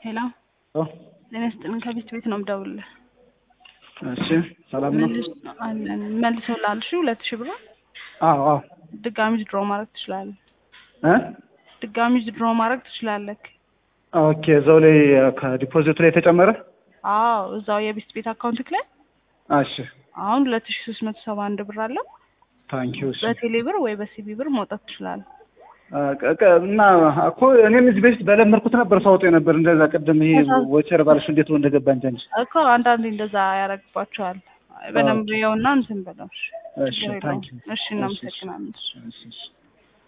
ሄሎ ኦ ጤና ይስጥልን ከቤት ቤት ነው የምደውልልህ። እሺ ሰላም ነው? መልስ አለን መልሰው ላልሽ ሁለት ሺህ ብር አዎ አዎ ድጋሚ ድሮ ማድረግ ትችላለህ። እ ድጋሚ ድሮ ማድረግ ትችላለህ። ኦኬ እዛው ላይ ከዲፖዚቱ ላይ ተጨመረ? አዎ እዛው የቤት ቤት አካውንትክ ላይ እሺ አሁን ሁለት ሺህ ሶስት መቶ ሰባ አንድ ብር አለው። ታንኪዩ እሺ በቴሌ ብር ወይ በሲቢ ብር መውጣት ትችላለህ። አ፣ ቀ- ቀ- እና እኮ እኔም እዚህ በፊት በለመድኩት ነበር ሳወጣ ነበር እንደዛ ቅድም ይሄ ወቸር ባልሽ እንዴት ነው እንደገባ እንጂ እንጂ እኮ አንዳንዴ እንደዛ ያደርግባቸዋል። በደንብ ኦኬ። ይኸውና እንትን በለው። እሺ ችግር የለውም። ታንኪዩ እሺ እናመሰግናለን። እሺ እሺ